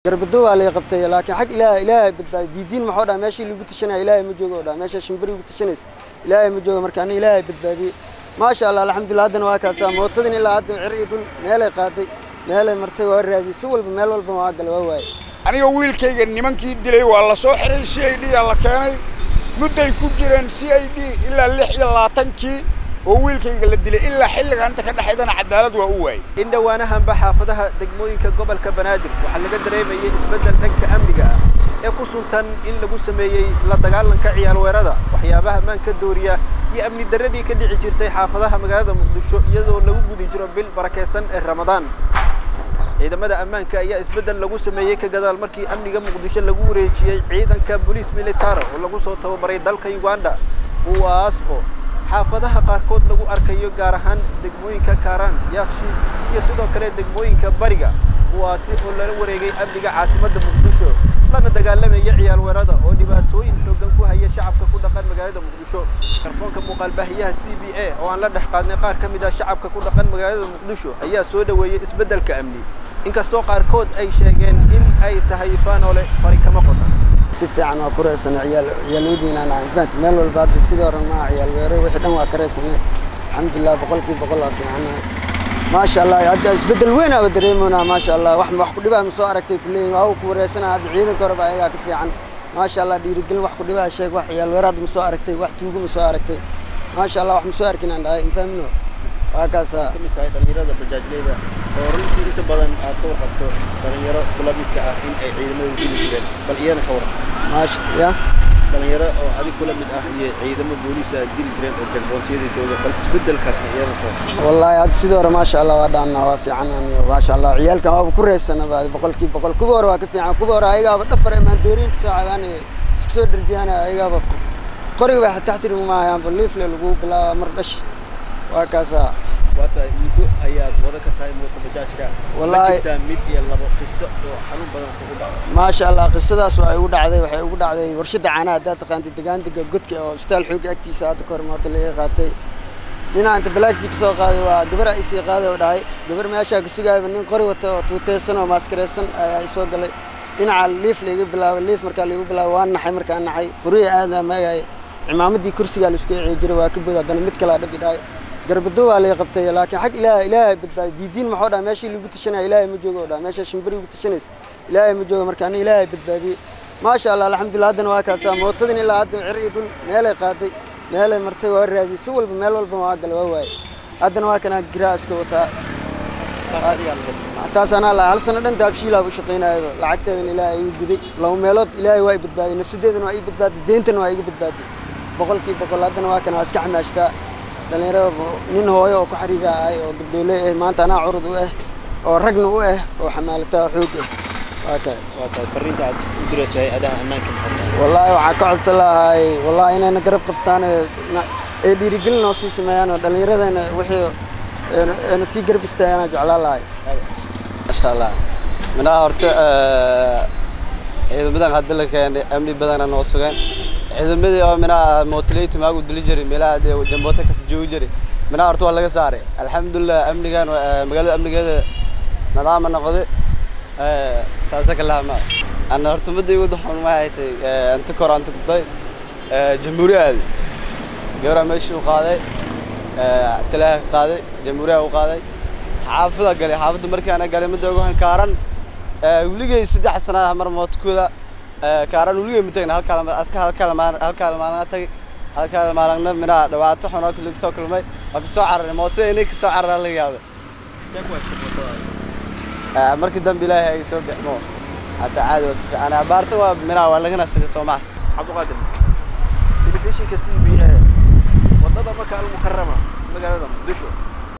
garbado waa lay qabtay laakiin xag ilaahay ilaahay badbaadi diidiin maxuu dhaha meeshii lagu tashanaya ilaahay ma joogo dhaha meesha shimbiri ugu tashanaysa ilaahay ma joogo marka ani ilaahay badbaadiyey maasha allah alxamdulillah haddana waa kaasaa mootadin ilaa hadda cir iyo dhul meelay qaaday meelay martay waa raadiyey si walba meel walba waa gala waa waaye aniga wiilkayga nimankii dilay waa la soo xiray c i d aa la keenay mudday ku jireen c i d ilaa lix iyo labaatankii oo wiilkayga la dilay ilaa xilliga inta ka dhexaydana cadaalad waa u waayey in dhowaanahanba xaafadaha degmooyinka gobolka banaadir waxaa laga dareemayay isbeddel dhanka amniga ah ee ku suntan in lagu sameeyey la dagaalanka ciyaalweerada waxyaabaha ammaanka dooriya iyo amni darradii ka dhici jirtay xaafadaha magaalada muqdisho iyadoo lagu gudi jiro bil barakaysan ee ramadaan ciidamada ammaanka ayaa isbeddel lagu sameeyey ka gadaal markii amniga muqdisho lagu wareejiyey ciidanka boliis militara oo lagu soo tababaray dalka uganda kuwaas oo xaafadaha qaarkood lagu arkayo gaar ahaan degmooyinka kaaraan yaaqshi iyo sidoo kale degmooyinka bariga kuwaasi oo lala wareegay amniga caasimadda muqdisho lana dagaalamaya ciyaal weerada oo dhibaatooyin xoogan ku haya shacabka ku dhaqan magaalada muqdisho karfoonka muuqaalbaahiyaha c b a oo aan la dhex qaadnay qaar ka mid ah shacabka ku dhaqan magaalada muqdisho ayaa soo dhoweeyey isbeddelka amni inkastoo qaarkood ay sheegeen in ay tahay faanoole fari kama qodan si fiican waa ku reysana ciyaal ciyaalwadiina aan fahanti meel walba hadda sidii hore maa ciyaal weere wixii dhan waa ka reysana alxamdulilah boqolkiiba boqol waa fiicanahay maasha allah hadda isbeddel weyn aaba dareemoynaa maasha allah wax wax ku dhibaa ma soo aragtay kuleeyihin waa ku wareysana hadda ciidanka horeba ayagaa ka fiican maasha allah dhiirigelin wax ku dhibaa sheeg wax ciyaal weere hadda ma soo aragtay wax tuugo ma soo aragtay maasha allah wax ma soo arkin aan dhahay infahmino waa kaasaa ka mid tahay dhalinyarada bajaajleyda oo runtii inta badan aad ka warqabto dhalinyaro kula midka ah in ay ciidamada dili jireen bal iyana ka warqab maasha ya dhalinyaro oo adig kula mid ah iyo ciidamo booliis ay dili jireen oo jagboonsiyada jooga bal isbeddelkaasna iyana ka warqab والله هاد سيدي ورا ما شاء الله ودعنا وافي عنا ما شاء الله عيالك ما بكره السنه بعد بقول كيف بقول كبر واقف عن كبر ايغا بدفر ما دورين ساعه انا سو درجانا ايغا قري واحد تحت ما يعني بليف لو بلا مردش وكذا waa tahay muddo ayaad wada ka tahay mooto bajaajka Wallaahi- ma jirtaa mid iyo labo qiso oo xanuun badan kugu dhaco ما شاء الله قصداس waxay ugu dhacday waxay ugu dhacday warshada caanaha hadda taqaantay degaantiga godka oo istaal xoog agtiisa hadda kor mooto laga qaatay nina inta balaaksi ka soo qaaday waa gabar ay sii qaaday oo dhahay gabar meesha ka sugayba nin qori wata oo tuuteysan oo maskareysan ayaa i soo galay dhinaca liif laga bilaabay liif markaa lagu bilaabay waan naxay markaa naxay furiya aadaa maagay cimaamadii kursigaa la isku ciyi jiray waa ka bood haddana mid kale aa dhabi dhahay garbado waa lay qabtay laakiin xag ilaahay ilaahay badbaadi diidiin maxuu dhaha meeshii lagu tashanaya ilaahay ma joogo dhaha meesha shimbiri ugu tashanaysa ilaahay ma joogo marka ani ilaahay badbaadiyey maasha allah alxamdulillah haddana waa kaasaa mootadin ilaa hadda cir iyo dhul meelay qaaday meelay martay waa raadiyey si walba meel walba waa gala waa waaye haddana waa kanaa giraa iska wataa taas adigaa laga taas anaa la hal sano dhan daabshiilaa u shaqaynayo lacagteedana ilaahay igu guday laba meelood ilaahay waa i badbaadiyey nafsadeedana waa ii badbaadiyey deentana waa iga badbaadiyey boqolkiiba boqol haddana waa kana waa iska xamaashtaa dhallinyarada nin hooyo oo ku xariira ahay oo gabdoole ah maanta anaa curud u ah oo ragna u ah oo xamaalataa oo xoog ah waa kay waa tahay fariinta aad u dirayso hay-adaha ammaanka maxaa wallaahi waxaan ka codsan lahay wallaahi inayna garab qabtaan ee na- ee dhiirigelin noo sii sameeyaan oo dhallinyaradana wixii eena- eena sii garab istaagaan jeclaan lahay masha allah minaha horta eh, ciidamadan hadda la keenay amni badana noo sugan ciidamadii oo minaha motileyta maagu dili jiray meelaha dee jamboota kasi joogi jiray minaha horta waa laga saaray alxamdulilah amnigan eh, magaalada amnigeeda nidaama noqday eh, saasa ka lahama ana horta madda igu daxun waxay tahay anta kor anta kubday jamhuuriya aadi gabraa meeshii u qaaday eh, talaaha ka qaaday jamhuuriyaha u qaaday xaafada galay xaafadda markaana galay midda ugu kaaran weligay saddex sana mar mootkooda kaaran weligay ma tagin halkaa aska halkaa maalin halkaa maalin tagay halkaa maalina minaa dhawaato xun oo kale soo kulmay waa ka soo cararay mootada inay ka soo cararaa laga yaabay see ku heshay mootada Eh, markii dambe ilaahay ay soo bixmo hataa caadi waa isku fiican abaarta waa minaa waa laga nasaday soo maha cabdiqaadir telefishinka c b a wadada maka almukarama magaalada muqdisho